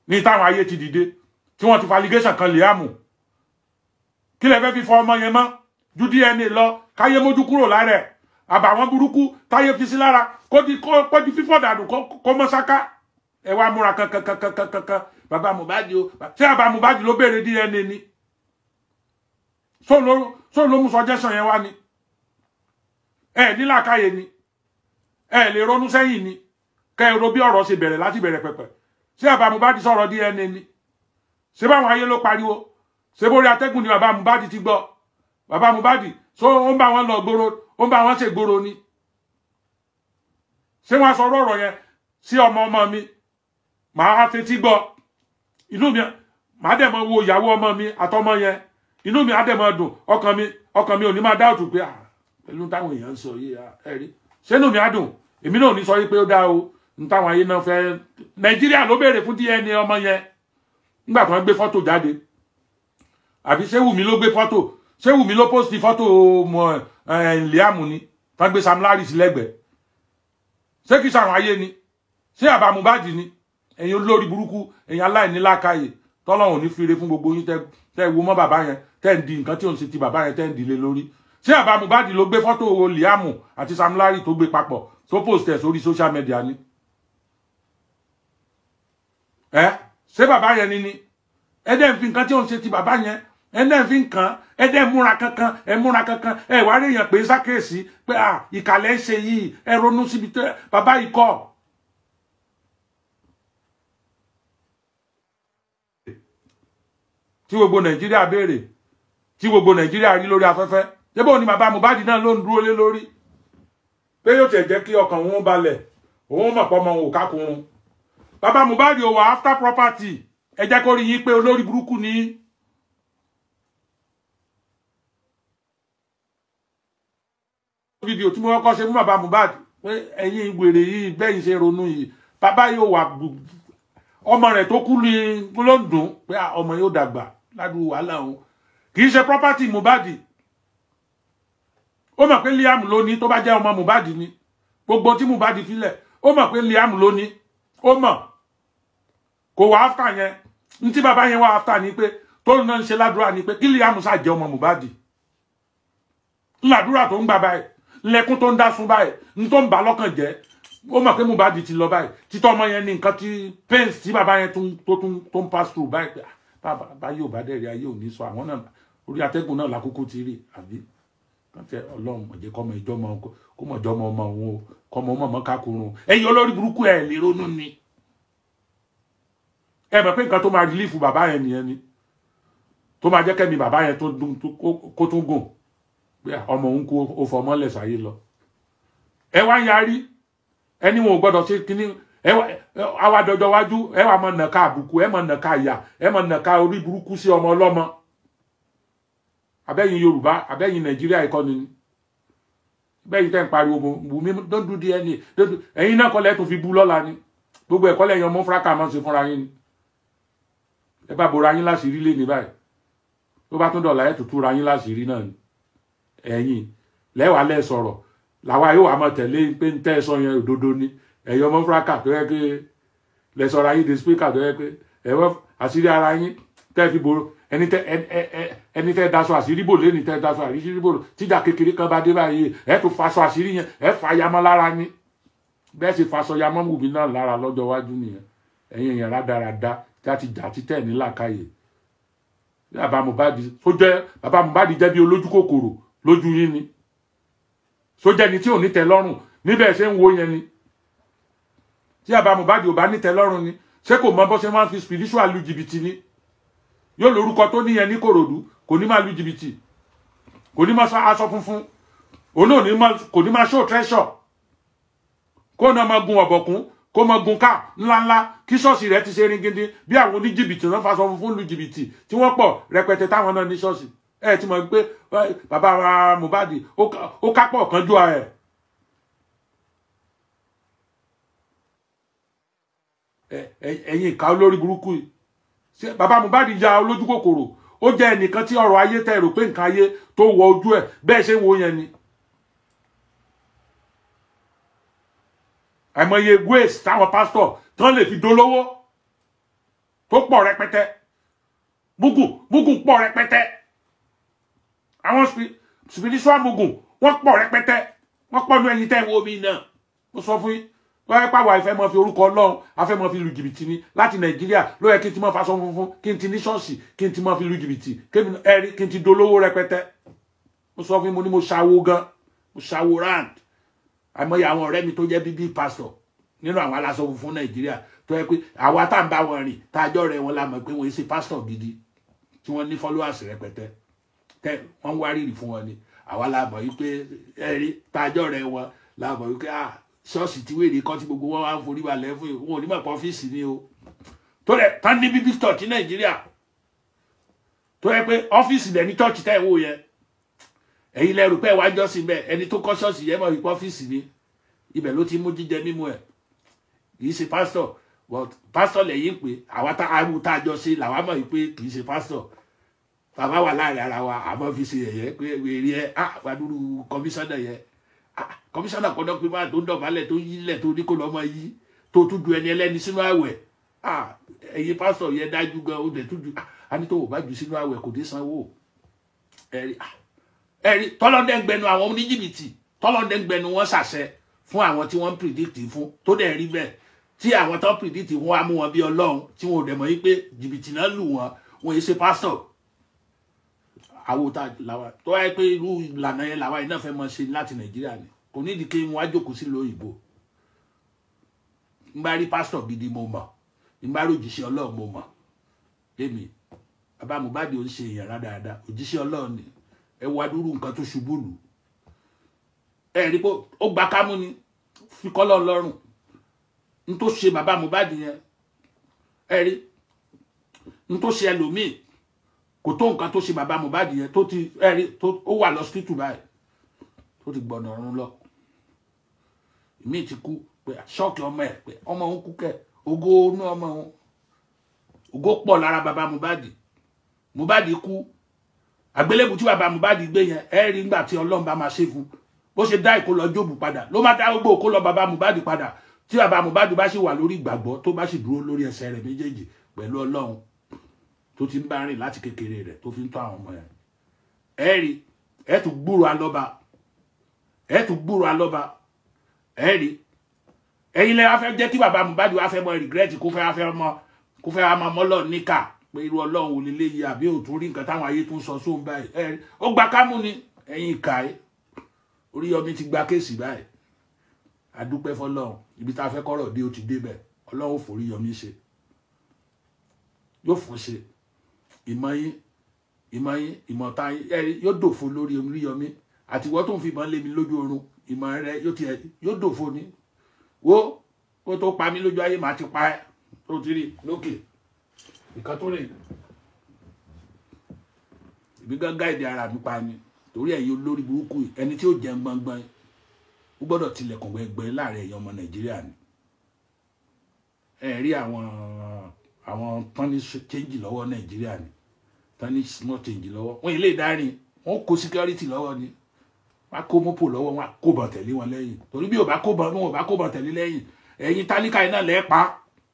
ní táwọn ayé ti dìde tí wọ́n ti fa allegation kan Liam kí lẹ fẹ́ fi fọ ọmọ yẹn mọ́ ju DNA lọ káyé mójú kúrò lára ẹ̀ àbàwọn burúkú táyé fi sí lára kó di kó di fífọ́ dànù kó mọ́ sáká ẹ wá múra kankankankankankan bàbá Mohbad o ṣé bàbá Mohbad ló béèrè DNA ni sóò ló mú suggestion yẹn wá ni ẹ nílàkàyè ni ẹ lè ronú sẹ́yìn ni kẹ́ ẹ ro bí ọ̀rọ̀ ṣe bẹ̀rẹ̀ láti bẹ̀rẹ̀ pẹ̀pẹ̀ ṣé bàbá Mohbad sọ̀rọ̀ DNA ni ṣé báwọn ayé ló pariwo ṣé bórí atẹ́gùn ni bàbá Mohbad ti gbọ́ bàbá Mohbad so ó ń bá wọn lọ gbòòrò ó ń bá wọn ṣe gbòòrò ni ṣé wọn sọ̀rọ̀ ọ̀rọ̀ yẹn sí ọmọ ọmọ mi màá fetí gbọ́ inú mi màá dẹ̀ mọ wo ìyàwó ọmọ mi àtọmọ yẹn inú mi á dẹ̀ mọ dùn ọkàn mi ọkàn mi ò ní máa dáòtù pé pẹ̀lú táwọn èèyàn ń sọ yìí ẹ rí ṣé inú mi á dùn èmi náà ò ní sọ yìí pé ó dá o n táwọn ayé náà fẹ́ Nàìjíríà ló béèrè fún DNA ọmọ yẹn nígbà tí wọ́n gbé fọ́tò jáde àbí ṣé Wùmí ló gbé fọ́tò ṣé Wùmí ló post fọ́tò mọ Liam ni wọ́n gbé Sam Larry sí lẹ́gbẹ̀ẹ́ ṣé kìí ṣàwọn ayé ni ṣé àbá Mohbad ni ẹ̀yin olórí burúkú ẹ̀yin aláìní lákàyè tọ́lọ́run ní fire fún gbogbo yín tẹ́ wo mọ́ bàbá yẹn tẹ́ ń di nǹkan tí òun ṣe ti bàbá yẹn tẹ́ ń dìle lórí ṣé àbá Mohbad ló gbé fọ́tò Liam àti Sam Larry tó gbé papọ̀ tó post ẹ̀ sórí social media ni ẹ ṣé bàbá yẹn ni ni ẹ dẹ́ ń fi nǹkan tí òun ṣe ti bàbá yẹn ẹ dẹ́ ń fi nǹkan ẹ dẹ́ ń múra kankan ẹ múra kankan ẹ wá rí èèyàn pé sákèsí pé à ìkàlẹ̀ ń ṣe yìí ẹ ronú síbi tẹ bàbá yìí kọ́ tí gbogbo nàìjíríà béèrè tí gbogbo nàìjíríà rí lórí afẹ́fẹ́ débò ni bàbá Mohbad náà ló ń dúró lé lórí pé yóò tẹ̀ jẹ́ kí ọkàn òun balẹ̀ òun mọ̀ pọ́ ọmọ òun ò kákùnrún bàbá Mohbad ò wà after property ẹ jẹ́ kó rí yín pé olórí burúkú ni fídíò tí mo kọ́kọ́ ṣe fún bàbá Mohbad pé ẹ̀yin wèrè yìí bẹ́yìn ṣe ronú yìí bàbá yóò wà ọmọ rẹ̀ tó kú ní ló ń dùn pé ọmọ yóò dàgbà ládùúgbò wàhálà òun kì í ṣe property Mohbad ó mọ̀ pé Liam ló ní tó bá jẹ́ ọmọ Mohbad ni gbogbo tí Mohbad filẹ̀ ó mọ̀ pé Liam ló ní ó mọ̀ kò wá áfítà yẹn ní tí bàbá yẹn wá áfítà ni pé tó ń náà ń ṣe ládùúrà ni pé kí Liam ṣáà jẹ́ ọmọ Mohbad ládùúrà tó ń gbà báyìí lẹ́kún tó ń dá sún báyìí ní tó ń bà lọ́kàn jẹ́ ó mọ̀ pé Mohbad ti lọ báyìí títọ́ ọmọ yẹn ní nǹkan tí pains tí bàbá yẹn tó tún tó ń pass through báyìí pé bàbá yóò bá dẹ̀rẹ̀ ayé ò ní sọ àwọn náà orí atẹ́gùn náà lákòókò ti rí àbí kàtẹ ọlọ́run mọ̀jẹ́ kọ́mọ ìjọ ọmọ kó mọ̀jọ́ ọmọ ọmọ òun o kọ́mọ ọmọ ọmọ kákùnrún ẹ̀yin olórí burúkú ẹ̀ lè ronú ni ẹ mọ̀ pé nǹkan tó máa rìlífù bàbá yẹn nìyẹn ni tó máa jẹ́ kẹ́mi bàbá yẹn kó tún gùn pé ọmọ òun kó o fọmọ lẹ̀ sáyé lọ ẹ wá yarí ẹni wọn ò gbọ́dọ̀ ṣe kínní ẹ wá àwa dọjọ́ wájú ẹ wá mọ nàka àbùkù ẹ mọ nàka ìyà ẹ mọ nàka orí burúkú sí ọmọ ọlọ́mọ abẹ́yìn yorùbá abẹ́yìn nàìjíríà ìkọ́ni ni bẹ́yìn tẹ́ ń pariwo Wùmí don't do DNA ẹ̀yin náà kọ́lẹ̀ tó fi bú lọ́la ni gbogbo ẹ̀kọ́ lẹ́yìn ọmọ fúráká máa ń ṣe fúnra yín ni ẹ bá bora yín láṣìírí lé ní báyìí tó bá tún dọ̀là ẹ̀ tuntun ra yín láṣìírí náà ni ẹ̀yin lẹ́wàá lẹ́ sọ̀rọ̀ làwa yóò wá máa tẹ̀lé pé ń tẹ́ ẹ sọ yẹn òdodo ni ẹ̀yin ọmọ fúráká tó yẹ pé lẹ́sọ̀rọ̀ ayé de spíkà tó yẹ pé ẹ̀wọ́ àṣírí ara yín tẹ́ fi boro ẹni tẹ ẹni tẹ daṣọ àṣírí bò lẹ́ni tẹ daṣọ àṣírí bò tíjà kékeré kan bá dé báyìí ẹ tó faṣọ àṣírí yẹn ẹ fa yamọ lára ní bẹ́ẹ̀ sì faṣọ yamọ Wùmí náà lára lọ́jọ́ iwájú nìyẹn ẹ̀yin èèyàn rádaràda láti jà títẹ̀ ní làkàyè bàbá Mohbad tó jẹ́ bàbá Mohbad jẹ́ bí olójú kòkòrò lójú yín ni sójẹ́ ni tí ò ní tẹ́ lọ́rùn níbẹ̀ ṣe ń wo yẹn ni tí bàbá Mohbad ò bá ní tẹ́ lọ́rùn ni ṣé kò mọ bó ṣe máa ń fi spiritual lu jìbìtì ni yóò lórúkọ tó níyẹn ní kòròdú kò ní máa lu jìbìtì kò ní máa aṣọ funfun òun náà kò ní máa show treasure kó náà máa gun ọ̀bọ̀kún kó máa gun ká ńláńlá kí ṣọ́ọ̀ṣì rẹ̀ ti ṣe rin gidi bí àwọn oníjìbìtì náà faṣọ funfun lu jìbìtì tí wọ́n pọ̀ rẹpẹtẹ táwọn náà ní ṣọ́ọ̀ṣì ẹ ti mọ̀ pé bàbá Mohbad ó kápọ̀ kan jù ẹ̀ ẹ̀yin ìka olórí burúkú yìí bàbá Mohbad ya olójú kòkòrò ó jẹ́ ẹnìkan tí ọ̀rọ̀ ayé tẹ́ rò pé nǹkan ayé tó wọ ojú ẹ̀ bẹ́ẹ̀ ṣe ń wo yẹn ni. àìmọye ways táwọn pásítọ̀ tán lè fi dolówó tó pọ̀ rẹpẹtẹ mugun mugun pọ̀ rẹpẹtẹ àwọn spiritual mugun wọ́n pọ̀ rẹpẹtẹ wọ́n pọ̀ ní ẹyin tẹ́ wo mi náà mo sọ fún yín wọ́n yẹ pàwọ́ àìfẹ́ mọ́ fi orúkọ ọlọ́run afẹ́ mọ́ fi lu jìbìtì ni láti nàìjíríà ló yẹ kí n ti mọ́ faṣọ funfun kí n ti ní ṣọ́ọ̀ṣì kí n ti mọ́ fi lu jìbìtì ẹ̀rí kí n ti dolówó rẹpẹtẹ mo sọ fún yín mo ní mo ṣàwo gan mo ṣàwo rand àìmọye àwọn ọ̀rẹ́ mi tó jẹ́ bíbí pásítọ̀ nínú àwọn aláṣọ funfun nàìjíríà tó yẹ pé àwa tá à ń bá wọn rìn tá a jọ rẹ wọn la mọ̀ pé wọ́n ṣe pásítọ̀ gidi tí wọ́n ní followers rẹpẹtẹ tẹ wọ́n ń wárìrì fún wọn ni àwa la mọ̀ yí pé ẹ̀rí tá a jọ rẹ wọn la mọ̀ yí pé ah ṣọ́ọ̀ṣì tí wèrè kọ́ tí gbogbo wọn wá ń forí balẹ̀ fún yìí wọn ò ní mọ̀ pé ọ́fíìsì ni o tó rẹ̀ tán ní bíbí church ní nàìjíríà tó yẹ pé ọ́fíìsì dẹ̀ ní church tẹ́ ẹ̀ wò yẹn ẹ̀yin lẹ́rù pé wájọ́ sí bẹ́ẹ̀ ẹni tó kọ́ ṣọ́ọ̀ṣì yẹn mọ̀ wípé ọ́fíìsì ni ibẹ̀ ló ti mú jíjẹ mímú ẹ̀ kì í ṣe pásítọ̀ but pásítọ̀ lẹ́yìn pé àwa tá a mú tá a jọ ṣe làwa mọ̀ wípé kì í ṣe pásítọ̀ bàbá wà láàrin ara wa àmọ́ fi ṣe ẹ̀yẹ pé wèrè ẹ̀ ah wàdúrú kọmíṣánná yẹn kọmíṣánná kọ́dọ̀ pé máa tó ń dọ̀bálẹ̀ tó yílẹ̀ tó ní kó lọ́ mọ yí tó tún ju ẹni ẹlẹ́ni sínú àwẹ̀ ẹ̀yin pásítọ̀ yẹn dájú gan ó dẹ̀ tún ju a ní tó wò bá jù sínú àwẹ̀ kò dé sanwó ẹ̀rí ẹ̀rí tọ́lọ́dẹ́gbẹ̀nu àwọn oníjìbìtì tọ́lọ́dẹ́gbẹ̀nu wọn ṣàṣẹ fún àwọn tí wọ́n ń pìrìdìtì fún tó dẹ̀ rí bẹ́ẹ̀ tí àwọn tó ń pìrìdìtì wọn á mú wọn bí ọlọ́run tí wọn ò dẹ̀ mọ̀ yí pé jìbìtì náà lù wọn wọn yìí ṣe pásítọ̀ àwòtá làwa tó wáyé pé irú ìlànà yẹn làwa yìí náà fẹ́ mọ ṣe láti nàìjíríà ni kò ní ìdíkẹ́ wọn á jókòó sí lóyìnbó n bá rí pásítọ̀ gidi mo mọ̀ n bá rí òjíṣẹ́ ọlọ́run mo mọ̀ èmi bàbá Mohbad ò ń ṣe èèyàn rádaràda òjíṣẹ́ ọlọ́run ni ẹ wá dúró nǹkan tó ṣubú lù ẹ rí pé ó gba kámú ni fi kọ́ lọ́run lọ́rùn n tó ṣe bàbá Mohbad yẹn ẹ rí n tó ṣe ẹlòmíì kò tó nǹkan tó ṣe bàbá Mohbad yẹn tó ti ẹ rí tó ó wà lọ́sítítù báyìí tó ti gbọ̀nà ọ̀run lọ ìmíì ti kú pé ṣọ́ọ̀kì ọmọ ẹ̀ pé ọmọ òun kú kẹ̀ ògo inú ọmọ òun ògo pọ̀ lára bàbá Mohbad Mohbad kú àgbélébù tí bàbá Mohbad gbé yẹn ẹ rí nígbà tí Ọlọ́run bá máa ṣe fún bó ṣe dá ìkó lọ jóòbù padà ló má dá gbogbo òkó lọ bàbá Mohbad padà tí bàbá Mohbad bá sì wà lórí ìgbàgbọ́ tó bá sì dúró lórí ẹsẹ̀ rẹ̀ méjèèjì pẹ̀lú Ọlọ́run tó ti ń bá rìn láti kékeré rẹ̀ tó fi ń tọ́ àwọn ọmọ yẹn ẹ rí ẹ tún gbúrò alọ́ba ẹ tún gbúrò alọ́ba ẹ rí ẹ̀yin lẹ wá fẹ́ jẹ́ kí bàbá Mohbad wá fẹ́ mọ regret kó fẹ́ wá fẹ́ mọ kó fẹ́ wá mọ mọ́lọ̀ níkà pé irú ọlọ́run ò lè léyìí àbí òtún rí nǹkan táwọn ayé tún sọ sóun báyìí ẹ rí ó gba kámú ni ẹ̀yin ìkà ẹ Oríyọmí ti gba kéèsì báyìí adúpẹ́ fọlọ́run ibi tá a fẹ́ kọ́rọ̀ dé ó ti débẹ̀ ọlọ́run forí Yọmí ṣe yóò fún ṣe ìmọ̀ yín ìmọ̀ yín ìmọ̀ ta yín ẹ rí yóò dòfo lórí Oríyọmí àtiwọ́ tó ń fi ìbọn lé mi lójú oorun ìmọ̀ rẹ yóò tiẹ̀ yóò dòfo ni wo kó tó pa mí lójú ayé màá ti pa ẹ́ tó ti rí lókè ìkan tó rè ìbí gángan èdè ara mi pa ni torí ẹ̀yin olórí burúkú yìí ẹni tí ó jẹun gbọngbọn ó gbọ́dọ̀ tilẹ̀kùn gbẹgbẹ láàrin ẹ̀yin ọmọ nàìjíríà ni ẹ rí àwọn àwọn tọ́ni change lọ́wọ́ nàìjíríà ni tọ́ni small change lọ́wọ́ wọn ilé ìdarí wọn kó security lọ́wọ́ ni wọn kó mọ́pò lọ́wọ́ wọn kó bọ̀ tẹ̀lé wọn lẹ́yìn torí bí ò bá kó bọ̀ wọn ò bá kó bọ̀ tẹ̀lé lẹ́yìn ẹ̀yin tálíkà iná lẹ́ẹ̀ pa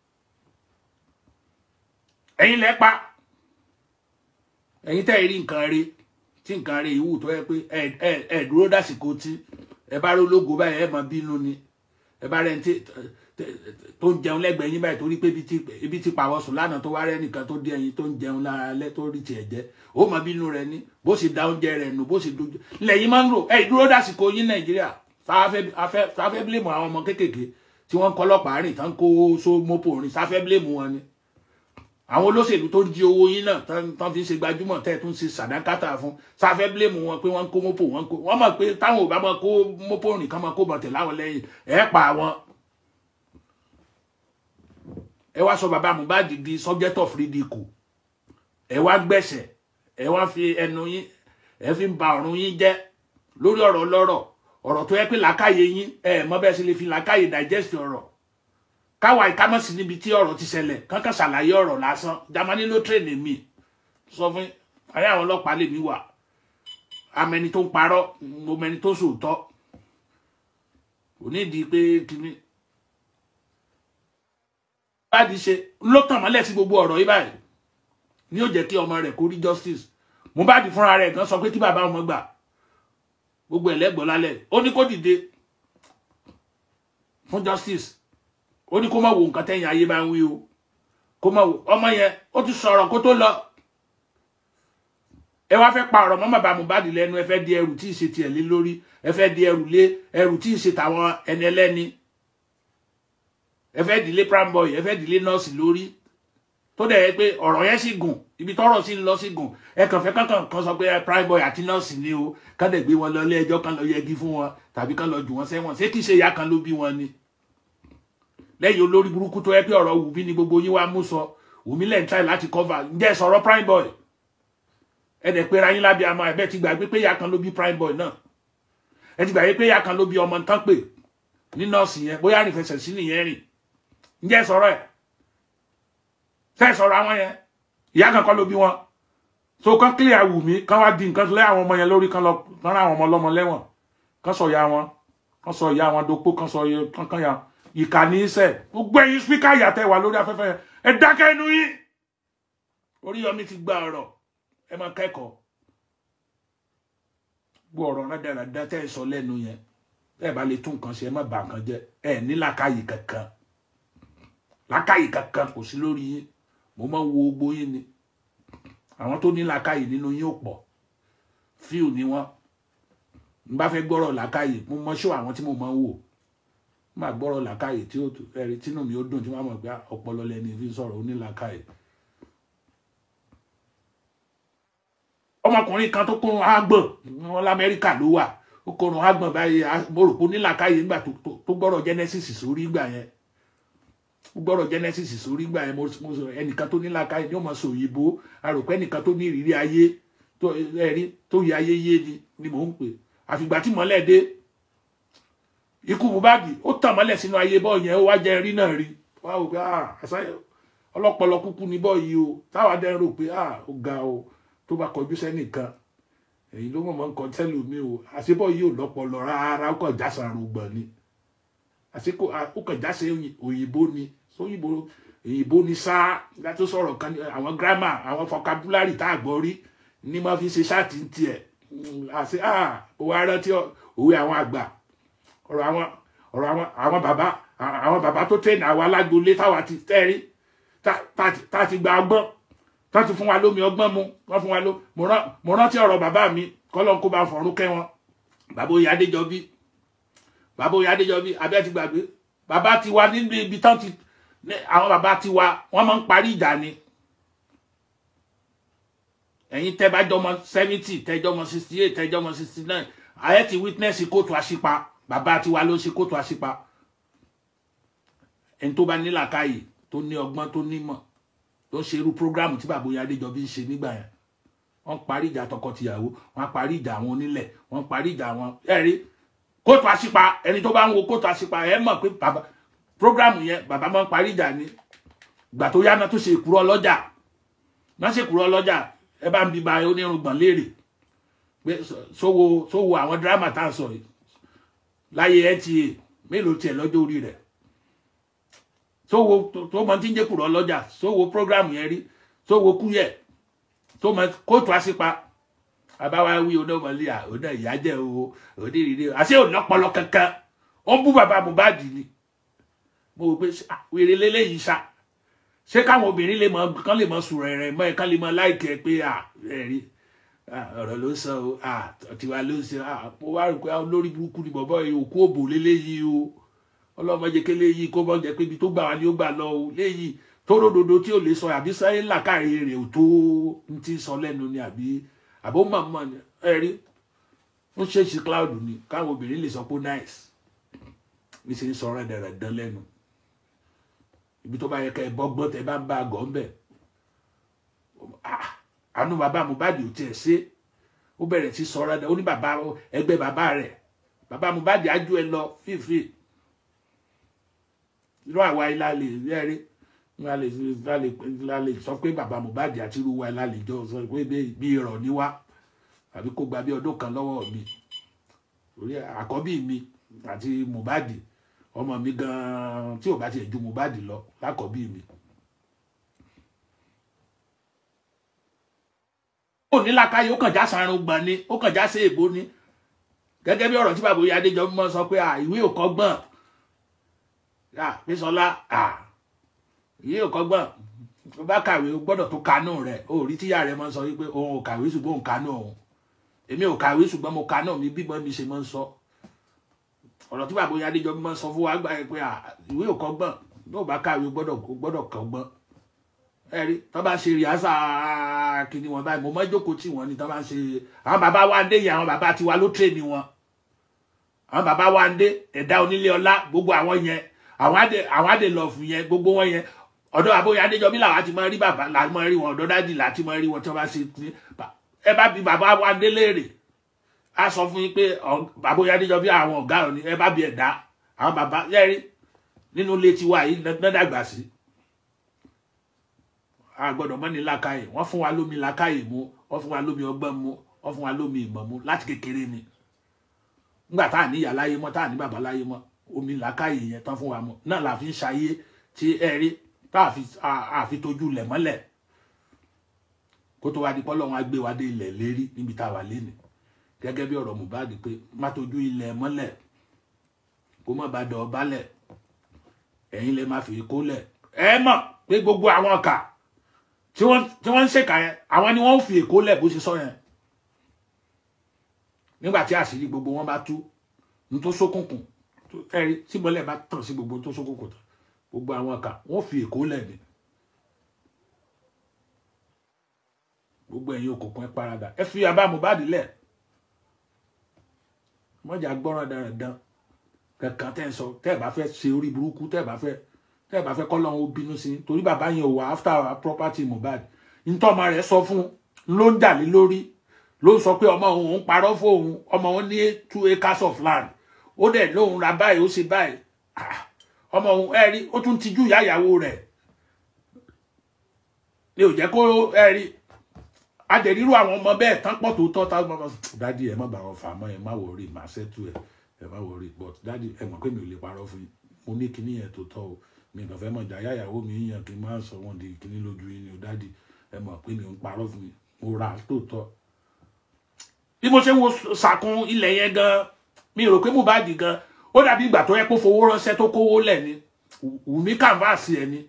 ẹ̀yin lẹ́ẹ̀ pa ẹ̀yin tẹ́ rí nǹkan rí tí nǹkan rí ìwù tó yẹ pé ẹ ẹ ẹ dúró dásìkò tí ẹ bá rí ológo báyìí ẹ máa bínú ni ẹ bá rẹ ní tó ń jẹun lẹ́gbẹ̀ẹ́ yín báyìí torí pé ibi tí pàwọ́ sùn lánàá tó wá rẹ́ nìkan tó dé ẹyin tó ń jẹun lára alẹ́ tó rí tiẹ̀ jẹ́ ó máa bínú rẹ ní bó ṣe da oúnjẹ rẹ nù bó ṣe dojú lẹ́yìn máa ń rò ẹ dúró dásìkò yín nàìjíríà sáfẹ́ bílẹ̀mù àwọn ọmọ kéékèèké tí wọ́n ń kọ́lọ́pàá rìn tán kó so mọ́pò rìn sáfẹ́ bílẹ̀mù wọn ni àwọn olóṣèlú tó ń jí owó yín náà tán fi ń ṣe gbajúmọ̀ tẹ́ ẹ̀ tún ṣe sàdákátà fún sáfẹ́ bílẹ̀mù wọn pé wọ́n ń kó mọ́pò wọn kó wọ́n mọ̀ pé táwọn ò bá máa kó mọ́pò rìn kán máa kó bọ̀tẹ̀ láwọn lẹ́yìn ẹ̀ pa àwọn. ẹ wá sọ bàbá Mohbad di subject of ridicule ẹ wá gbẹ̀sẹ̀ ẹ wá fi ẹnu yín ẹ fi ń ba ọ̀run yín jẹ́ lórí ọ̀rọ̀ ọlọ́rọ̀ ọ̀rọ̀ tó yẹ pé làákàyè yín ẹ mọ̀ bẹ́ẹ̀ sì lè fi làákàyè digest ọ̀rọ̀ káwa ìkámọ́sí níbi tí ọ̀rọ̀ ti ṣẹlẹ̀ kankan ṣàlàyé ọ̀rọ̀ lásán jamani ló tírèèni mi sọ fún ayé àwọn ọlọ́pàá lèmi wà amẹni tó ń parọ́ mo mẹni tó sòótọ́ kò ní di pé kíní Mohbad ṣe ló tàn mọ́lẹ̀ sí gbogbo ọ̀rọ̀ yìí báyìí ni ó jẹ́ kí ọmọ rẹ̀ kó rí justice Mohbad fúnra rẹ̀ gan sọ pé kí bàbá ọmọ gbà gbogbo ẹlẹ́gbọ̀n lálẹ́ ó ní kó dìde fún justice ó ní kó má wo nǹkan tẹ́yìn ayé bá ń wí o kó má wo ọmọ yẹn ó ti sọ̀rọ̀ kó tó lọ ẹ wá fẹ́ pa ọ̀rọ̀ mọ́ bàbá Mohbad lẹ́nu ẹ fẹ́ di ẹrù tí ì ṣe tiẹ̀ lé lórí ẹ fẹ́ di ẹrù lé ẹrù tí ì ṣe tàwọn ẹni ẹlẹ́ni ẹ fẹ́ dìlé prime boy ẹ fẹ́ dìlé nọ́ọ̀sì lórí tó dẹ̀ yẹ pé ọ̀rọ̀ yẹn sì gùn ibi tọ́rọ̀ sì ń lọ sí gùn ẹ kàn fẹ́ kankan kan sọ pé prime boy àti nọ́ọ̀sì ni o kán dẹ̀ gbé wọn lọ ilé ẹjọ́ kan lọ yẹgi fún wọn tàbí kan lọ jù wọn sẹ́wọ̀n ṣé kì í ṣe ìyá kan ló bí wọn ni lẹ́yìn olórí burúkú tó yẹ pé ọ̀rọ̀ Wùmí ni gbogbo yín wá mú sọ Wùmí lẹ́yìn try láti cover ǹjẹ́ sọ̀rọ̀ prime boy ẹ dẹ̀ pera yín lábẹ́ àmọ́ ẹ̀bẹ́ ti gbàgbé pé ìyá kan ló bí prime boy náà ẹ ti gbàgbé pé ìyá kan ló bí ọmọ tán pè ní nọ́ọ̀sì yẹn bóyá rìn fẹsẹ̀ sí nìyẹn rìn ǹjẹ́ sọ̀rọ̀ ẹ̀ fẹ́ sọ̀rọ̀ àwọn yẹn ìyá kan kọ́ ló bí wọn so kán clear Wùmí kán wá di nǹkan lé àwọn ọmọ yẹn lórí kán lọ kán rán àwọn ọmọ ọlọ́mọ lẹ́wọ̀n kán sọ ìyá wọn kán sọ ìyá wọn dopó kán sọ kán kán ya ìkà ní í sẹ gbogbo ẹ̀yin spíkà yàtẹ̀ wà lórí afẹ́fẹ́ yẹn ẹ dákẹ́ inú yín Oríyọmí ti gba ọ̀rọ̀ ẹ máa kẹ́kọ̀ọ́ gbọ́ ọ̀rọ̀ rádaràdá tẹ́ ẹ sọ lẹ́nu yẹn tẹ́ ẹ bá lè tún nǹkan ṣe ẹ má bà nǹkan jẹ́ ẹ ní làákàyè kankan làákàyè kankan kò sí lórí yín mo máa ń wo gbogbo yín ni àwọn tó ní làákàyè nínú yín ò pọ̀ fíù ni wọ́n n bá fẹ́ gbọ́rọ̀ làákàyè mo mọ ṣó àwọn tí mo máa ń wò má gbọ́rọ̀ làákàyè tí ó ẹ̀rí tínú mi ó dùn tí wọ́n mọ̀ pé ọpọlọ lẹni fi sọ̀rọ̀ ó ní làákàyè. ọmọkùnrin kan tó kórun ágbọ̀n wọn lamẹ́ríkà ló wà ó kórun ágbọ̀n báyìí mo rò pé onílàkàyè nígbà tó gbọ́rọ̀ genesis sórí ìgbà yẹn ó gbọ́rọ̀ genesis sórí ìgbà yẹn mo sọ ẹnìkan tó nílàkàyè ní ọmọ sọ òyìnbó àròpé ẹnìkan tó ní ìrírí ayé tó ẹrí tó yẹ ayé yé ni ni mò ń pè àfìgbà tí mọ́lẹ̀ dé ikú Mohbad ó tàn mọ́lẹ̀ sínú ayé bọ́ọ̀ yẹn ó wá jẹ́ rí náà rí wá ò pé ọlọ́pọlọ kúkú ní bọ́ọ̀ yìí o táwa dẹ́ rò pé ó ga o tó bá kọjú sẹ́nìkan èyí ló mọ̀ mọ́ nǹkan tẹ́lẹ̀ mi o àṣebọ̀ yìí ò lọ́pọlọ rárá ó kàn jásà rògbọ̀n ni àṣekò ó kàn jásà òyìnbó ni sóyìnbó òyìnbó ni sáà látó sọ̀rọ̀ kan àwọn gírámà àwọn vocabulary tá a gbọ́ rí ní máa fi ṣe ṣáàtì ń tiẹ̀ àṣe òwe arántí òwe àwọn àgbà ọ̀rọ̀ àwọn ọ̀rọ̀ àwọn àwọn bàbá àwọn bàbá tó tẹ̀lé àwọn alágbolé táwa ti tẹ́rí tá a ti gba ọgbọ́n tán ti fún wa lómi ọgbọ́n mu wọ́n fún wa ló mo rántí ọ̀rọ̀ bàbá mi kọ́lọ́n kó bá fọ̀rún kẹ́ wọn bàbá oyè adéjọbí bàbá oyè adéjọbí abẹ́ ti gbàgbé bàbá ti wa nínú ibi tán ti àwọn bàbá ti wa wọ́n máa ń parí ìjà ni ẹ̀yin tẹ́ bá jọmọ seventy tẹ́ jọmọ sixty eight tẹ́ jọmọ sixty nine ayé ti witness kóòtù àṣìpa bàbá ti wa ló ń ṣe kóòtù àṣìpa ẹni tó bá nílàkàyè tó ní ọgbọ́n tó nímọ̀ tó ń ṣe irú prógrámù tí bàbá oyè adéjọbí ń ṣe nígbà yẹn wọ́n parí ìjà tọkọtìyàwó wọ́n parí ìjà àwọn onílẹ̀ wọ́n parí ìjà àwọn ẹ̀rí kóòtù àṣìpa ẹni tó bá ń wo kóòtù àṣìpa ẹ mọ̀ pé bàbá prógrámù yẹn bàbá máa ń parí ìjà ni ìgbà tó yá náà tó ṣe ìkúrọ ọlọ́jà náà ṣe ìkúrọ ọlọ́jà ẹ bá ń bi ba onírùngbọ̀n léèrè pé sówó sówó àwọn dírámà tá à ń sọ yìí láyé nta mélòó tiẹ̀ lọ́jọ́ orí rẹ̀ sówó tó mọ tí ń jẹ́ kúrọ̀ ọlọ́jà sówó prógrámù yẹn rí sówó kúyẹ̀ tó mọ kóòtù àṣìpa àbáwá wí onímọ̀lẹ́ à ọ̀nà ìyájẹ́ o onírìírí àṣẹ ònàpọ̀lọ kankan ó ń bú bàbá Mohbad ni mo rò pé wèrè lélẹ́yìí ṣá ṣé káwọn obìnrin lè mọ kán lè mọ sùrọ̀ ẹ̀rẹ̀ mọ́ ẹ̀ kán lè mọ láìkẹ́ pé ẹ̀rí ọ̀rọ̀ ló sọ o tiwa ló sọ mo wá rò pé olórí burúkú ni bọ̀bọ̀ yìí òkú òbò lélẹ́yìí o ọlọ́mọdé kélé yìí kó bọ́ jẹ́ pé ibi tó gbà wá ni ó gbà lọ o léyìí tó ròdòdó tí ò lè sọ àbí sáyé làkàrí rẹ̀ ò tó ń ti sọ lẹ́nu ni àbí àbó màmá ni ẹ rí ń ṣe ṣe cloud ni káwọn obìnrin lè sọ pé nice ní ṣe ń sọ rẹ̀ dẹ̀rẹ̀ dán lẹ́nu ibi tó bá yẹ ká ẹ bọ́gbọ́n tẹ bá ń bá a gọ̀ ń bẹ̀ àánú bàbá Mohbad ò tiẹ̀ ṣe ó bẹ̀rẹ̀ sí sọ rẹ̀ ó ní bàbá ẹgbẹ́ bàbá rẹ̀ bàbá Mohbad ájú ẹ lọ fífi irú àwa ilá lè rí la lè la lè la lè sọ pé bàbá Mohbad àti irú wa la lè jọ sọ pé bí irọ́ ní wá àbí kó gba bí ọdún kan lọ́wọ́ mi orí àkọ́bí mi àti Mohbad ọmọ mi gan tí ò bá tiẹ̀ ju Mohbad lọ lákọ̀ọ́bí mi. ó ní làkàyè ó kàn já sarun gbọ̀n ni ó kàn já sí èbó ni gẹ́gẹ́ bí ọ̀rọ̀ tí bàbá oyè adéjọbí mọ́ sọ pé ìwé ò kọ́gbọ́n Bísọ́lá ìwé ò kọ́gbọ́n tó bá kàwé o gbọ́dọ̀ tó kanú rẹ̀ ó rí tíyà rẹ̀ mọ́ sọ wípé òun ò kàwé ṣùgbọ́n òun kanú òun èmi ò kàwé ṣùgbọ́n mo kanú mi bímọ mi ṣe mọ́ ń sọ ọ̀rọ̀ tí bàbá oyè adéjọbí mọ́ sọ fún wa gbà pé ìwé ò kọ́gbọ́n tó bá kàwé gbọ́dọ̀ gbọ́dọ̀ kọ́gbọ́n ẹ̀rí tó bá ṣe rìásà kìíní wọn báyìí mo mọ́ jókòó tí wọ́n ní tó bá ń ṣe àwọn bàbá wa ń dé yìí àwọn bàbá tiwa ló tẹ̀ ní wọn àwọn bàbá wa ń dé ẹ̀dá onílé ọlá gbogbo àwọn yẹn àwọn àdè àwọn àdè lọ fún yẹn gbogbo wọn yẹn ọ̀dọ̀ àbóyá adéjọbí làwọn àti máa rí bàbá làwọn máa rí wọn ọ̀dọ̀ dájì láti máa rí wọn tí wọ́n bá ṣe ní ẹ bá bi bàbá wa ń dé léèrè á sọ fún yín pé àbóyá adéjọbí àwọn ọ̀gá òní ẹ bá bi ẹ̀dá àwọn bàbá yẹ́rí nínú ilé tiwa yìí nọ́dàgbà sí a gbọ́dọ̀ mọ́ ní làkàyè wọ́n fún wa lómi làkàyè mu wọ́n fún wa lómi ọgbọ́n mu wọ́n fún wa lómi ìmọ̀ mu láti kékeré ni nígbà tá à ní ìyá láyé mọ́ tá à ní bàbá láyé mọ́ omi làkàyè yẹn tán fún wa mọ́ náà la fi ń ṣayé tí ẹ rí tá a fi tójú lẹ̀ mọ́lẹ̀ kó tó wá di pọ́ lọ́wọ́n á gbé wa dé ilẹ̀ lérí níbi tá a wà lénìí gẹ́gẹ́ bí ọ̀rọ̀ Mohbad pé má tójú ilẹ̀ mọ́lẹ̀ kó má ba dọ̀ balẹ̀ ẹ̀yin lè má fi kó lẹ̀ ẹ mọ̀ pé gbogbo àwọn kà tí wọ́n ń ṣèkà yẹn àwọn ni wọ́n ń fi èkó lẹ̀ bó ṣe sọ yẹn nígbà tí àṣírí gbogbo wọn bá tú ní tó ṣókùnkùn ẹ̀rí tí mọ́lẹ̀ bá tàn sí gbogbo tó ṣókùnkùn tán gbogbo àwọn kà wọ́n fi èkó lẹ̀ ni gbogbo ẹ̀yin òkùnkùn ẹ paradà ẹ fi àbá Mohbad lẹ̀ mọ́jà gbọ́ràn dandan kankan tẹ́ ẹ sọ tẹ́ ẹ bá fẹ́ ṣe orí burúkú tẹ́ ẹ bá fẹ́ tẹ́ ẹ bá fẹ́ kọ́lọ́run ó bínú sí torí bàbá yẹn ò wá after property Mohbad ntọ́mọ rẹ̀ sọ fún ló ń dà lé lórí ló ń sọ pé ọmọ òun ń parọ́ fóun ọmọ òun ní two acres of land ó dẹ̀ lóun ra báyìí ó ṣe báyìí ọmọ òun ẹ rí ó tún tijú ìyá ìyàwó rẹ̀ ni ò jẹ́ kó ẹ rí adẹ̀rírú àwọn ọmọ bẹ́ẹ̀ tán pọ̀ tó tọ́ táwọn ọmọ dádì ẹ má bá wọn fà mọ́ ẹ má wọrí màá ṣẹ́tù ẹ ẹ má wọrí but dádì ẹ mọ̀ pé mi ò lè parọ́ fún yín mo ní kinní yẹn tó tọ́ o mi kàn fẹ́ mọ̀ jà yáyàwó mi yíyan kí n máa sọ wọn di kinní lójú yín ni o dádì ẹ mọ̀ pé mi ò ń parọ́ fún yín mo ra tó tọ́ bí mo ṣe ń wo sàkún ilẹ̀ yẹn gan mi rò pé Mohbad gan ó dàbí ìgbà tó yẹ kó fowó ránṣẹ́ tó kówó lẹ̀ ni Wùmí kànváàsì ẹ̀ ni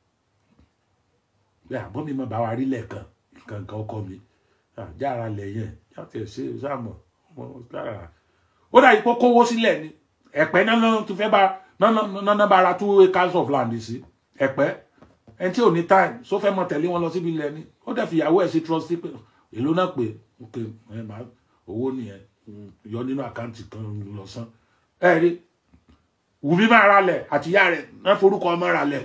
bí àbọ̀ mi mọ̀ bá wa rí lẹ́ẹ̀kan kankan ọkọ mi jára lẹ̀ yẹn jáde ṣe sáàmọ̀ ó dàbí kó kówó sílẹ̀ ni ẹ̀pẹ́ náà tó fẹ́ bá náà bá ra two acres of land sí ẹ̀pẹ́ ẹni tí ò ní time só fẹ́ mọ tẹ̀lé wọn lọ síbi ilẹ̀ ni ó dẹ̀ fi ìyàwó ẹ̀ sí trustee pé èló náà pé ok ẹ máa owó nìyẹn yọ nínú àkáǹtì kan lọ san ẹ rí Wùmí máa ra lẹ̀ àti ìyá rẹ̀ náà forúkọ ọmọ ra lẹ̀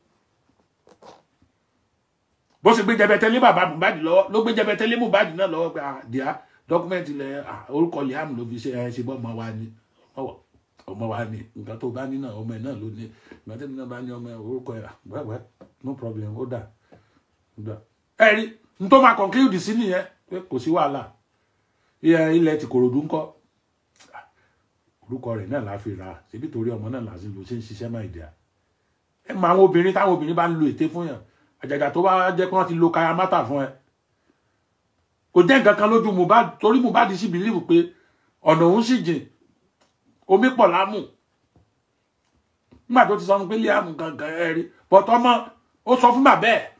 bó ṣe gbé jẹbẹtẹ lé bàbá Mohbad lọ́wọ́ ló gbé jẹbẹtẹ lé Mohbad náà lọ́wọ́ pé àdìá dọkúmẹǹtì lẹ orúkọ Liam ló fi ṣe ẹ ṣe bọ ọmọ wa ni ọmọ wa ni nǹkan tó bá ní náà ọmọ ẹ náà ló ní ìgbà tẹ́mi náà bá ní ọmọ ẹ orúkọ ẹ wẹ́wẹ́ no problem ó dà ẹ rí n tó máa conclude sí nìyẹn pé kò sí wàhálà ilẹ̀ ti Kòròdú ńkọ́ orúkọ rẹ̀ náà la fi ra síbi torí ọmọ náà làásì ló ṣe ń ṣiṣẹ́ máa ìdíyà ẹ mọ àwọn obìnrin táwọn obìnrin bá ń lo ète fún yàn àjàgà tó bá jẹ́ pé wọ́n ti lo kayamata fún ẹ kò jẹ́ nǹkan kan lójú Mohbad torí Mohbad sì bìlíìfù pé ọ̀nà òun sì jìn omi pọ̀ lámù nígbà tó ti sọ fún pé Liam gangan ẹ rí bọ́tọ́ mọ́ ó sọ fún bàbá ẹ̀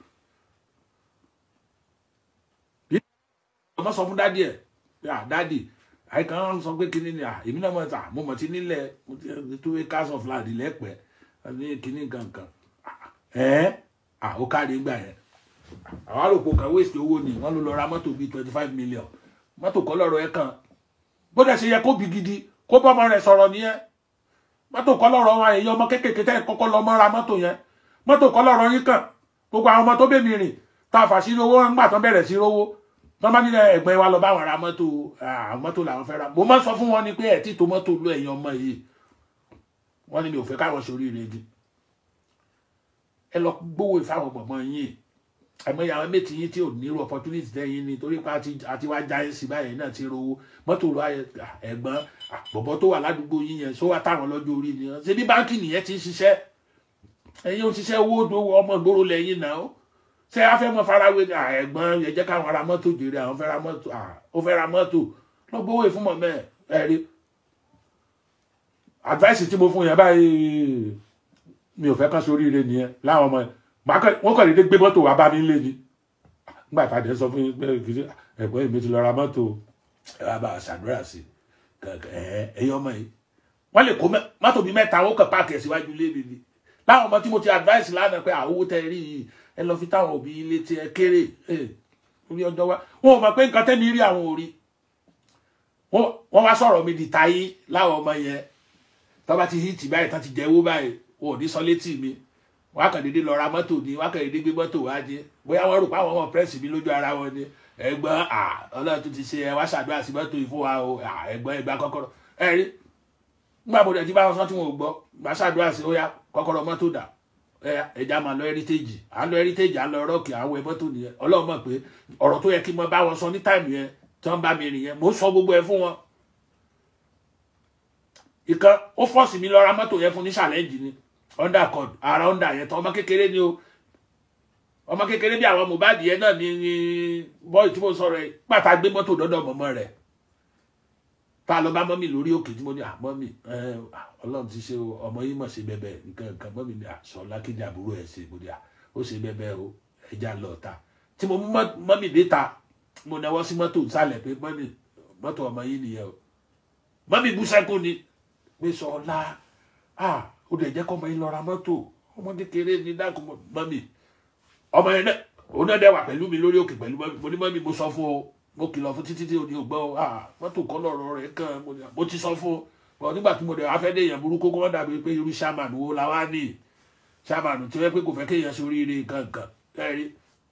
ọmọ sọ fún dádì ẹ̀ pé à dádì àìkàn sọ pé kíní ni à èmi náà mọ̀ ta mo mọ̀ ti nílẹ̀ mo ti tó acres of land lẹ́pẹ́ ní kíní gangan ẹ̀ à ó kárí gbà yẹn àwọn àròpò kan waste owó ni wọ́n ló lọ ra mọ́tò bíi twenty five million mọ́tò kọ́ lọ́rọ̀ ẹ̀ kan bó dẹ̀ ṣe yẹ kó bi gidi kó bọ́mọ rẹ̀ sọ̀rọ̀ nìyẹn mọ́tò kọ́ lọ́rọ̀ wọn èyí ọmọ kéékèèké tẹ́ kọ́kọ́ lọ mọ́ ra mọ́tò yẹn mọ́tò kọ́ lọ́rọ̀ yín kàn gbogbo àwọn ọmọ tó bèmí rìn tá a fà sí owó ńgbà tán bẹ̀rẹ̀ sí rówó tán bá nílẹ̀ ẹ̀gbẹ́ wa lọ bá wọn ra mọ́tò àwọn mọ́tò làwọn fẹ́ ra mo máa ń sọ fún wọn ni pé ẹ̀ tí tó mọ́tò lọ ẹ̀yìn ọmọ yìí wọ́n ní mi ò fẹ́ káwọn sórí rẹ̀ di ẹ lọ gbówó ìfáwọn gbọ̀ngàn yìí àmọ́ ìyàwó méjì yín tí ò ní irú opportunity tẹ́yìn ni torí pé àti àti wá já yín sí báyìí náà ti rówó mọ́tò rọ ẹ̀gbọ́n bọ̀bọ̀ tó wà ládùúgbò yín yẹn sọ wá táwọn lọ́jọ́ orí ni ṣe bí báńkì nìyẹn ti ń ṣiṣẹ́ ẹ̀yin ò ṣiṣẹ́ owó dówó ọmọ ìgboro lẹ́yìn náà ó ṣe afẹ́ mọ́ farawé ni ẹ̀gbọ́n yẹn jẹ́ káwọn ra mọ́tò jèrè àwọn fẹ́ ra mọ́tò ó fẹ́ ra mọ́tò lọ́gbọ́wọ́ ìfún mọ̀ mẹ́ẹ̀ ẹ̀rí advice tí mo fún yẹn báyìí mi ò fẹ́ kán sórí ire nìyẹn láwọn ọmọ wọn kàn dédé gbé mọ́tò wá bá mi lé ni nígbà tá a dẹ̀ sọ fún yín pé kìí ẹ̀gbọ́n mi ti lọ ra mọ́tò ẹ wá bá a ṣàdúrà sí ẹ ẹ̀yin ọmọ yìí wọ́n lè kó mọ́tò bíi mẹ́ta ó kàn páàkì ẹ̀ síwájú lé mi ni láwọn ọmọ tí mo ti advice lánàá pé àwọ̀ tẹ rí yìí ẹ lọ fi táwọn òbí ilé tí ẹ kéré orí ọjọ́ wa wọn ò mọ̀ pé nǹkan tẹ́mi rí àwọn òrí wọ́n wá sọ̀rọ̀ mi di táyé láwọn ọmọ yẹn tó bá ti hìtì báyìí tán ti jẹ́wó báyìí wọn ò ní sọ létí mi wọn á kàn déédéé lọ ra mọ́tò ni wọn á kàn déédéé gbé mọ́tò wá dé bóyá wọ́n rò pé àwọn ọmọ pírẹ́sì mi lójú ara wọn ni ẹ̀gbọ́n ọlọ́run tó ti ṣe ẹ wá ṣàdúrà sí mọ́tò yìí fún wa o ẹ̀gbọ́n ẹgbà kọ́kọ́rọ́ ẹ rí nígbà mo dẹ̀ ti bá wọn sọ tí wọn ò gbọ́ gbà ṣàdúrà sí ó yá kọ́kọ́rọ́ mọ́tò dà ẹja máa lọ heritage à ń lọ heritage à ń lọ rọ́ọ̀kì àwọn ẹ mọ́tò nìyẹn ọlọ́run mọ̀ pé ọ̀rọ̀ tó yẹ kí n mọ bá wọn sọ ní táìmù yẹn tí wọ́n bá mi rìn yẹn mo sọ gbogbo ẹ fún wọn ìkan ó fọ́ọ̀sì mi lọ ra mọ́tò yẹn fún ní challenge ni undercord ara under yẹn tán ọmọ kékeré ni o ọmọ kékeré bí àwọn Mohbad yẹn náà ni ni bọ́ọ̀lù tí mo sọ̀rọ̀ ẹ̀ pàtà gbé mọ́tò dọ́dọ̀ mọ́mọ́ rẹ̀ tá a lọ bá mọ́mì lórí òkè tí mo ní àmọ́mì ọlọ́run ti ṣe ọmọ yìí mọ̀ ṣe bẹ́bẹ́ nǹkan nǹkan mọ́mì ní àṣọlá kéde àbúrò ẹ̀ ṣe mo ní à ó ṣe bẹ́bẹ́ o ẹja lọ ta tí mo mú mọ́mì dé ta mo náwó sí mọ́tò sálẹ̀ pé mọ́mì mọ́tò ọmọ yìí nìyẹn o mọ́mì bú sẹ́kù ni pé sọlá ah ó dẹ̀ jẹ́ kọ́mọ yín lọ ra mọ́tò ọmọ kékeré ní dákun mọ́mì ọmọ yẹn náà òun náà dẹ̀ wà pẹ̀lú mi lórí òkè pẹ̀lú mọ́mì mo ní mọ́mì mo sọ fún o mo kìlọ̀ fún títí tí o ní ògbọ́ o ah mọ́tò kọ́ lọ́rọ̀ rẹ̀ kàn mo ti sọ fún o bọ̀ nígbà tí mo dẹ̀ wá fẹ́ dé èèyàn burúkú kó wọ́n dàbí pé irú sàmánù wo la wá ní sàmánù tí wọ́n pé kò fẹ́ kéèyàn sórí ire nǹkan nǹkan ẹ̀rí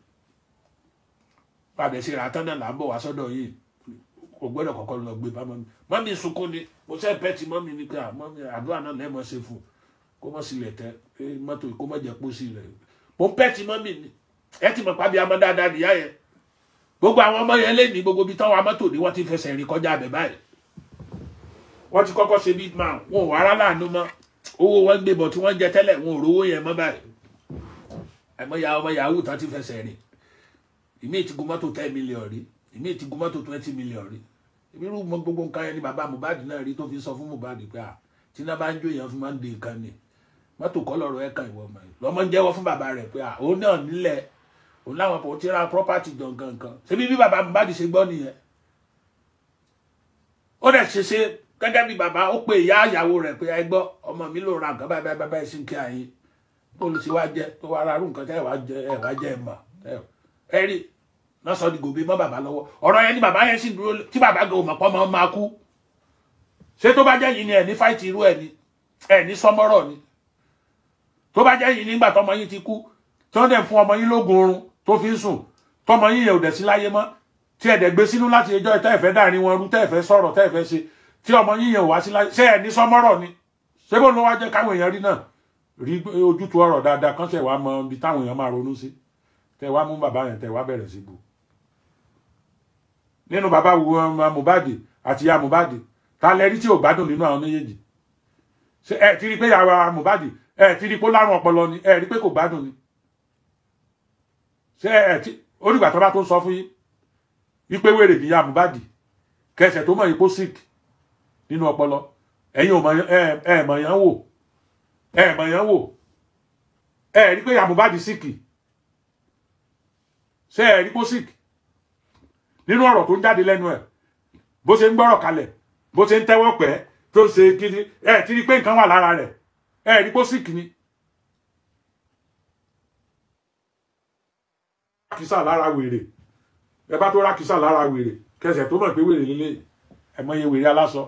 padà sí ìràtán náà là ń bọ̀ wá sọ́dọ̀ yìí kò gbọ́dọ̀ kọ́kọ́ lọ gbé bá mọ́mì mọ́mì sunkún ni mo sẹ́ pẹ́ẹ́tì mọ́mì ni pé mọ́mì àdúrà náà lẹ́ẹ̀mọ́ ṣe fún kó mọ́ sílẹ̀ tẹ́ mọ́tò kó mọ́ jẹ́ pósí rẹ̀ mo pẹ́ẹ́tì mọ́mì ni ẹ ti mọ̀ pàbí amọ́ dáadáa nìyá yẹn gbogbo àwọn ọmọ yẹn lé ní gbogbo ibi táwọn amọ́tò ní wọ́n ti fẹsẹ̀ rìn kọjá abẹ báyìí wọ́n ti kọ́kọ́ ṣe big man wọn ò wá rárá àánú mọ́ owó wọn gbé bọ̀ tí wọ́n jẹ tẹ́lẹ̀ wọn ò rówó yẹn mọ́ báyìí àmọ́ ya ọmọ yahoo tán ti fẹsẹ̀ rìn ìmí ti gun mọ́tò ten million rí ìmí ti gun mọ́tò twenty million rí irú mọ gbogbo nǹkan yẹn ni bàbá Mohbad náà rí tó fi sọ fún Mohbad pé à tí iná bá ń jó èèyàn fún máa ń de nǹkan ni mọ́tò kọ́ lọ́rọ̀ ẹ̀ka ìwọ ọmọ yìí lọ́mọ ń jẹ́wọ́ fún bàbá rẹ̀ pé à òun náà nílẹ̀ òun láwọn kò tí ra property gangan kan ṣebí bí bàbá Mohbad ṣe gbọ́ nìyẹn ó dẹ̀ ṣe ṣe gẹ́gẹ́ bí bàbá ó pe ìyá ìyàwó rẹ̀ pé ẹ gbọ́ ọmọ mi ló ra nǹkan báyìí báyìí báyìí sí kí àyín bó ló ṣe wá jẹ tó wá ra arú nǹkan tẹ́ ẹ̀ wá jẹ ẹ̀ wá jẹ ẹ̀ mọ̀ ẹ rí náà sọ di gòbè mọ́ bàbá lọ́wọ́ ọ̀rọ̀ yẹn ni bàbá yẹn sì dúró tí bàbá gan òmò pọ́ máa kú ṣé tó bá jẹ́ yìí ni ẹ̀ ní fáìtì irú ẹ̀ ni ẹ̀ ní sọmọ́rọ̀ ni tó bá jẹ́ yìí nígbà tọmọ yín ti kú tí wọ́n dẹ̀ fún ọmọ yín lóògùn oorun tó fi ń sùn tọmọ yín yẹn ò dẹ̀ sí láyé mọ́ tí ẹ̀ dẹ̀ gbé sínú láti ẹjọ́ tẹ́ ẹ̀ fẹ́ dàrin wọn rú tẹ́ ẹ̀ fẹ́ sọ̀rọ̀ tẹ́ ẹ̀ fẹ́ ṣe tí ọmọ yín yẹn ò wá sí láyé ṣé ẹ̀ ní sọmọ́rọ̀ ni ṣé bó ló wá jẹ́ káwọn èèyàn rí náà rí ojútùú ọ̀rọ̀ dáadáa kan tẹ̀ wá mọ ibi táwọn èèyàn máa ronú sí tẹ̀ wá mú bàbá yẹn tẹ̀ wá bẹ̀rẹ̀ sí bu nínú bàbá Mohbad àti ìyá Mohbad ta lẹ́rí tí ò gbádùn nínú àwọn méjèèjì ṣe ẹ ti rí pé ìyá Mohbad ẹ ti rí pé ó lárùn ọpọlọ ni ẹ rí pé kò gbádùn ni ṣe ẹ ti onígbà tó bá tó sọ fún yín wípé wèrè ní ìyá Mohbad kẹsẹ̀ tó mọ̀ yín kó sick nínú ọpọlọ ẹ̀yin ò mọ̀ ẹ ẹ mọ̀ yán wò ẹ mọ̀ yán wò ẹ rí pé ìyá Mohbad sick ṣe ẹ rí pé ó sick nínú ọ̀rọ̀ tó ń jáde lẹ́nu ẹ̀ bó ṣe ń gbọ́rọ̀ kalẹ̀ bó ṣe ń tẹ́wọ́ pẹ́ tó ṣe kiri ẹ̀ ti rí pé nǹkan wà lára rẹ̀ ẹ̀ rí pó sì kìíní. rákìsà lára wèrè ẹ bá tó rákìsà lára wèrè kẹsẹ̀ tó mọ̀ pé wèrè lílé ẹ mọ̀ iye wèrè aláṣọ.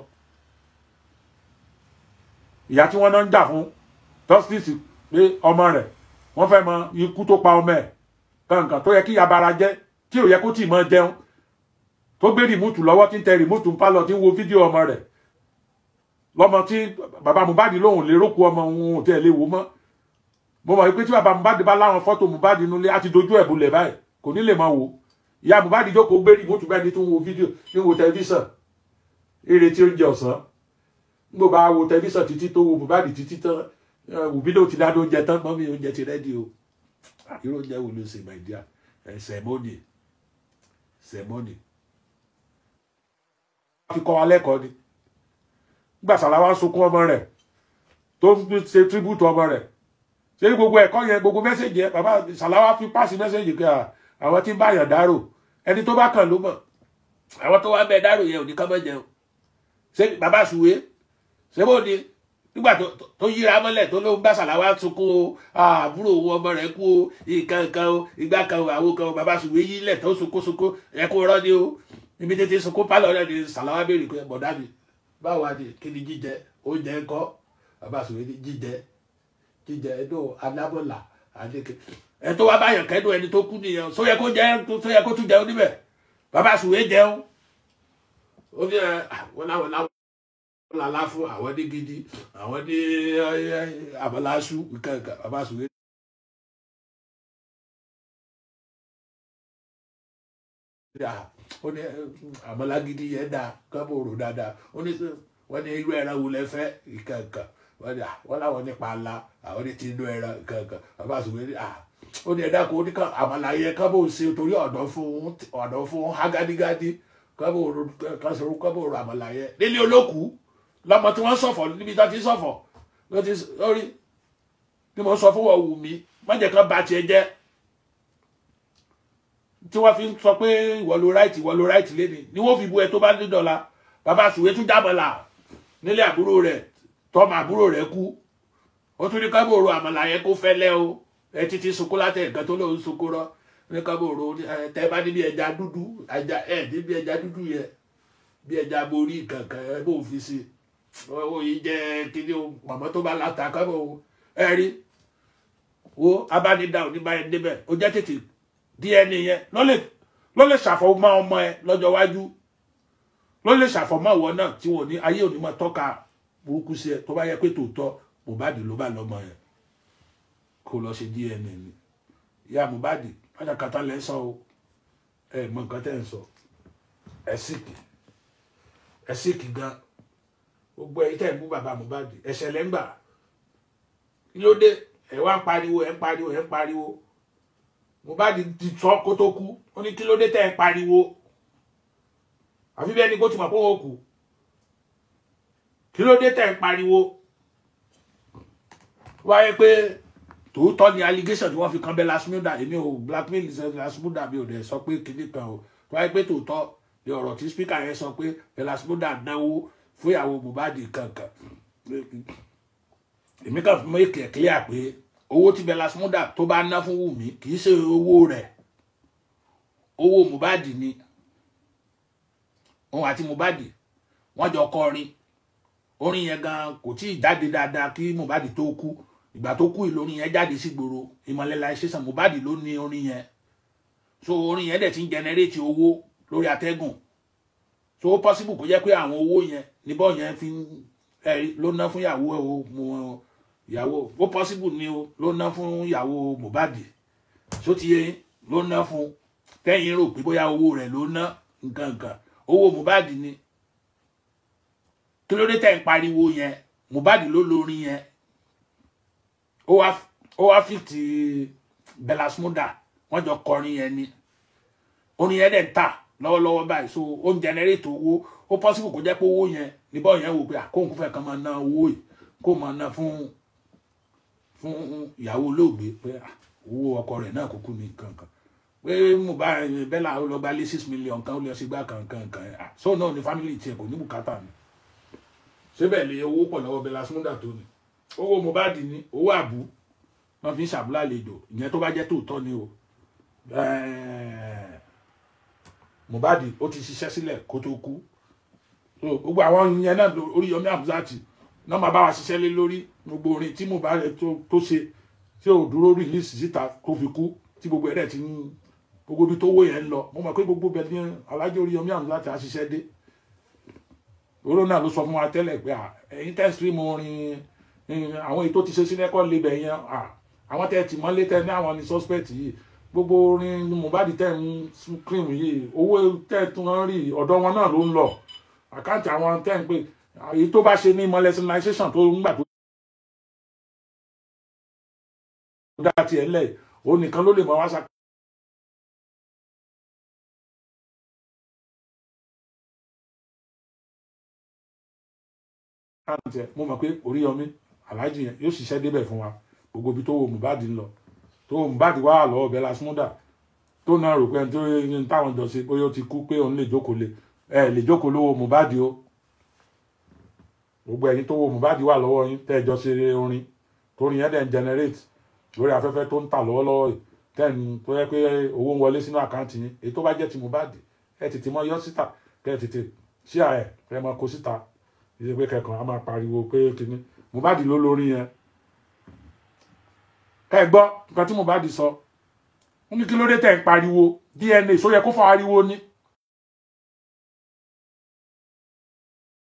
ìyá tí wọ́n náà ń jà fún justice pé ọmọ rẹ̀ wọ́n fẹ́ mọ ikú tó pa ọmọ ẹ̀ kankan tó yẹ kí yabara jẹ́ tí ò yẹ kó tì mọ́ jẹun tó gbé rìmúùtù lọ́wọ́ tí ń tẹ rìmúùtù ń pálọ̀ tí ń wo fídíò ọmọ rẹ̀ lọ́mọ tí bàbá Mohbad lóhùn lè rókù ọmọ òun ò tẹ̀ lè wò mọ́ mo mọ̀ pé tí bàbá Mohbad bá láwọn fọ́tò Mohbad nulẹ̀ á ti dojú ẹ̀ bulẹ̀ báyìí kò ní lè máa wò ìyá Mohbad jókòó gbé rìmọ́tù bẹ́ẹ̀ ni tó ń wo fídíò ní wo tẹlifíṣàn eré tí ó ń jẹ ọ̀sán nígbà bá wo tẹlifíṣàn títí tó wo Mohbad títí tán òbídò ti dáná oúnjẹ tán mọ́mí oúnjẹ ti rẹ́dí o irú oúnjẹ wo ló ṣe my dear ẹ̀ sẹ̀mọ́nì sẹ̀mọ́nì fi kọ́ wa lẹ́kọ̀ọ́ ni nígbà Sàláwá sunkún ọmọ rẹ̀ tó ń ṣe tíríbùtù ọmọ rẹ̀ ṣé ní gbogbo ẹ̀kọ́ yẹn gbogbo mẹ́sẹ̀jì yẹn bàbá Sàláwá fi pàṣẹ mẹ́sẹ̀jì kí àwọn tí ń bá yàn dárò ẹni tó bá kàn ló mọ̀ àwọn tó wá bẹ dárò yẹn ò ní ká mọ̀ jẹun ṣé bàbá Sùwé ṣé bó ni nígbà tó yíra mọ́lẹ̀ tó ló ń bá Sàláwá sunkún o àbúrò owó ọmọ rẹ̀ kú o ìkan kan o ìgbà kan o àwo kan o bàbá Sùwé yílẹ̀ tó sunkún sunkún ẹ̀kú rọ́ ni o ibi tètè sunkún pálọ̀ rẹ̀ ni Sàláwá béèrè pé bọ̀dá mi báwo ni kí ni jíjẹ oúnjẹ ńkọ́ bàbá Sùwé ní jíjẹ jíjẹ ẹdọ alábọ̀là àdéke ẹ tó wá báyàn kẹ́dùn ẹni tó kú nìyẹn só yẹ kó jẹ tó yẹ kó tún jẹun níbẹ̀ bàbá Sùwé jẹun ó ní ẹ wọn láwọn láwọn lálá fún àwọn ní gidi àwọn ní àbọ̀láṣú nǹkan nǹkan bàbá Sùwé. ó ní àmọ́lá gidi yẹn dáa kábò rò dáadáa ó ní wọ́n ní irú ẹran wo lẹ fẹ́ nǹkan nǹkan wọ́n láwọn nípa ala àwọn ní ti inú ẹran nǹkan nǹkan bàbá Sùwé ní ó ní ẹ̀dá kó ní àmọ́lá yẹn kábò ṣe torí ọ̀dọ́ fún ọ̀dọ́ fún hágádígádí kábò rò kásòrò kábò rò àmọ́lá yẹn nílé olókùú lọmọ tí wọ́n ṣọ̀fọ̀ níbi tó ti ṣọ̀fọ̀ ló ti lórí tí mo sọ fún wọn wù mí má jẹ́ kán ba tiẹ̀ jẹ́ tí wọ́n fi ń sọ pé ìwọ ló ráìtì ìwọ ló ráìtì lé ní ni wọ́n fi bu ẹ tó bá ní dọ̀la bàbá Sùwé tún jábọ̀là nílé àbúrò rẹ̀ tọ́mọ àbúrò rẹ̀ kú ó tún ní kábòrò àmàlà yẹn kó fẹ́lẹ́ o ẹ títí sunkún látẹ̀ nǹkan tó lóun sunkún rọ ní kábòrò tẹ bá níbi ẹja dúdú ẹja ẹ níbi ẹja dúdú yẹn bí ẹja borí kankan ẹ bó fi sí owó yìí jẹ kíní o màmá tó bá láta kábò ẹ rí wo abánidá òní báyẹn débẹ̀ ó jẹ́ tètè DNA yẹn ló lè ló lè ṣàfọmọ́ ọmọ ẹ lọ́jọ́ iwájú ló lè ṣàfọmọ́ ìwọ náà tí wọn ní ayé òní máa tọ́ka burúkú sí ẹ tó bá yẹ pé tòótọ́ Mohbad ló bá lọ́mọ yẹn kó lọ ṣe DNA ni ìyá Mohbad pátákátá lẹ sọ o ẹ mọ nǹkan tẹ́ ń sọ ẹ síkì ẹ síkì gan gbogbo ẹ̀yin tẹ́ ń bú bàbá Mohbad ẹsẹ̀ lẹ́ngbà kí ló dé ẹ wá ń pariwo ẹ ń pariwo ẹ ń pariwo Mohbad ti sọ kó tó kú ó ní kí ló dé tẹ́ ẹ pariwo àfi bẹ́ẹ̀ ni kó ti mọ̀ pé ó kù kí ló dé tẹ́ ẹ pariwo wáyé pé tòótọ́ ni allegation tí wọ́n fi kan Bella Shmurda èmi ò blackmail Bella Shmurda mi ò dẹ̀ sọ pé kinní kan o wáyé pé tòótọ́ ni ọ̀rọ̀ tí speaker yẹn sọ pé Bella Shmurda náwó fún ìyàwó Mohbad kankan èmi kàn fún make it clear pé owó tí Bella Shmurda tó bá ná fún Wùmí kì í ṣe owó rẹ̀ owó Mohbad ni òun àti Mohbad wọ́n jọ kọrin orin yẹn gan kò tí ì jáde dáadáa kí Mohbad tó kú ìgbà tó kú ìlórin yẹn jáde sígboro ìmọ̀lẹ́láìṣẹ́sàn Mohbad ló ní orin yẹn so orin yẹn dẹ̀ ti ń generate owó lórí atẹ́gùn so ó possible kó jẹ́ pé àwọn owó yẹn níbọ̀ yẹn fi ẹ̀rí ló ná fún ìyàwó ẹ̀ o mo ìyàwó ó possible ni o ló ná fún ìyàwó Mohbad so ti yẹ ló ná fún tẹ́yìn rò pé bóyá owó rẹ̀ ló ná nǹkan nǹkan owó Mohbad ni kí ló dé tẹ́ ń pariwo yẹn Mohbad ló lórin yẹn ó wá ó wá fi ti Bella Shmurda wọ́n jọ kọrin yẹn ni orin yẹn dẹ̀ ń tà lọ́wọ́lọ́wọ́ báyìí so ó ń generate owó ó possible kó jẹ́ pé owó yẹn níbọ̀ yẹn wò pé àkóhùn fẹ́ kan máa ná owó yìí kó máa ná fún fún ìyàwó olóògbé pé owó ọkọ rẹ̀ náà kúkú ní kankan pé mo bá Bella ó lọ gba lé six million kan ó lọ sí gbá kankan kan so náà ni family tiẹ̀ kò ní bùkátà ni síbẹ̀ lè owó pọ̀ lọ́wọ́ Bella Shmurda tó ni owó Mohbad ní owó àbú wọn fi ń ṣàbúlà àlejò ìyẹn tó bá jẹ́ tòótọ́ ni o Mohbad ó ti ṣiṣẹ́ sílẹ̀ kó tó kú gbogbo àwọn yẹn náà Oríyọmí Hamzat náà máa bá wa ṣiṣẹ́ lé lórí gbogbo orin tí Mohbad tó ṣe tí ò dúró rìlíìsì síta tó fi kú tí gbogbo ẹ̀rẹ́ ti ń gbogbo ibi tó wó yẹn ń lọ mo mọ̀ pé gbogbo bẹ̀ ní Alhaji Oríyọmí Hamzat á ṣiṣẹ́ dé oró náà ló sọ fún wa tẹ́lẹ̀ pé ẹ̀yin tẹ́ stream orin àwọn èyí tó ti ṣe sílẹ̀ kọ́ lébẹ̀ yẹn àwọn tẹ́ ti mọ́lé tẹ́ ní àwọn ní suspect yìí gbogbo orin Mohbad tẹ́ ń cream yìí owó tẹ́ tún ń rí ọ̀dọ̀ wọn náà ló ń lọ àkáǹtì àwọn tẹ́ ń pè èyí tó bá ṣe ní molestation tó ń gbà tó dá tiẹ̀ lẹ̀ òun nìkan ló lè mọ wá sá. mo mọ̀ pé Oríyọmí aláàjì yẹn yóò ṣiṣẹ́ débẹ̀ fún wa gbogbo ibi tó wo Mohbad ń lọ tó wo Mohbad wà lọ́wọ́ bẹ́ẹ̀ lásìmúdà tó náà rò pé ẹni tó ní táwọn jọ ṣe bóyá ó ti kú pé òun lè jókòó lé ẹ lè jókòó lówó Mohbad o gbogbo ẹ̀yin tó wo Mohbad wà lọ́wọ́ yín tẹ́ ẹ jọ ṣe orin torí yẹn dẹ̀ ń generate lórí afẹ́fẹ́ tó ń tà lọ́wọ́lọ́wọ́ yìí tẹ́ẹ̀n tó yẹ pé owó ń wọlé sínú àkáǹtì yín èyí tó bá jẹ́ ti Mohbad ẹ tètè mọ yọ síta kẹ́ ẹ tètè ṣí ààrẹ kẹ́ ẹ mọ kó síta ìṣe pé kẹkàn á máa pariwo pé kíní Mohbad ló lórí yẹn ẹ gbọ́ nǹkan tí Mohbad sọ ó ní kí ló dé tẹ̀ ń pariwo DNA só yẹ kó fọ ariwo ni